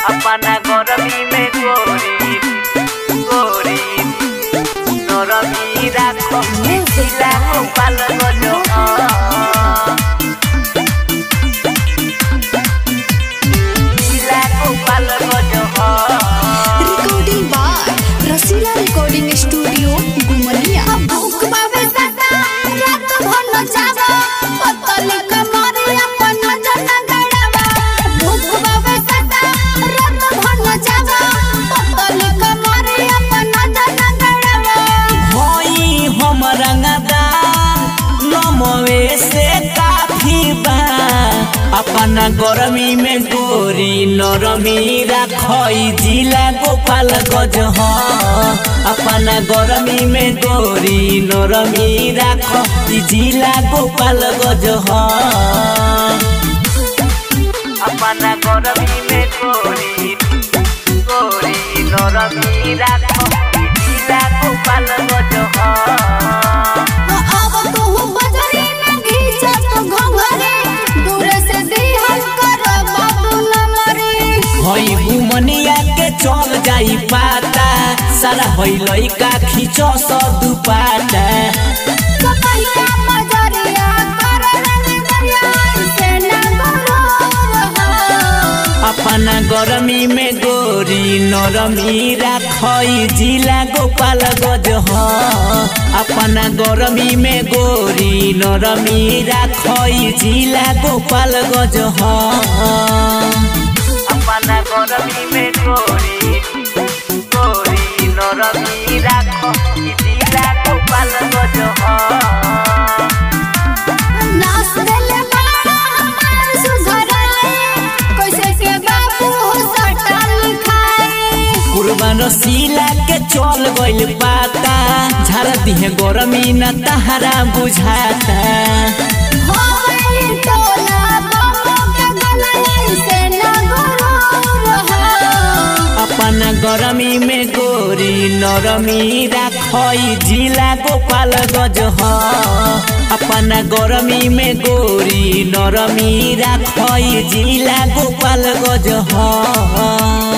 अपना गरमी में गोरी गोरी नरमी राखो मिथिला गोपाल गज मिथिला गोपाल गज recording by Rasila recording studio Gumliya भूख बाबे सदा रात भन जावा पतली कमरे अपन जन गड़ावा भूख बाबे सदा रात भन जावा पतली कमरे अपन जन गड़ावा होई हम रंगदार नमवे से काफी बा अपना गरमी में गोरी नरमी राखई जिला गोपाल गज ह अपना गरमी में गोरी नरमी राख जिला गोपाल गज ह अपना गरमी में गोरी गोरी नरमी राख जिला गोपाल गज ह अब तू बजरी न घीचा तो घंघरे दूर से दिहल कर बाबू नमरे हई घुमनिया के चल जाई पाता सारा हई लइका खींचो स दुपाटा कपैया मजरिया कर रंग दरिया से न गरो अपना गरमी में गोरी नरमी राखई जिला गोपाल गज ह अपना गरमी में गोरी नरमी राखई जिला गोपाल गज ह अपना गरमी में गोरी गोरी नरमी राखई जिला गोपाल गज ह नाच देले बाड़ा हमार सुधराए कैसे के बाबू सटा लिखाए कुर्बान रसीला के चल गइल पाता झाड़ दिहे गरमी न तहरा बुझाता हो गई टोला बाबू के गलई से न गरो अपना गरमी में गोरी नरमी राखई जिला गोपाल गज ह अपना गरमी में गोरी नरमी राखई जिला गोपाल गज ह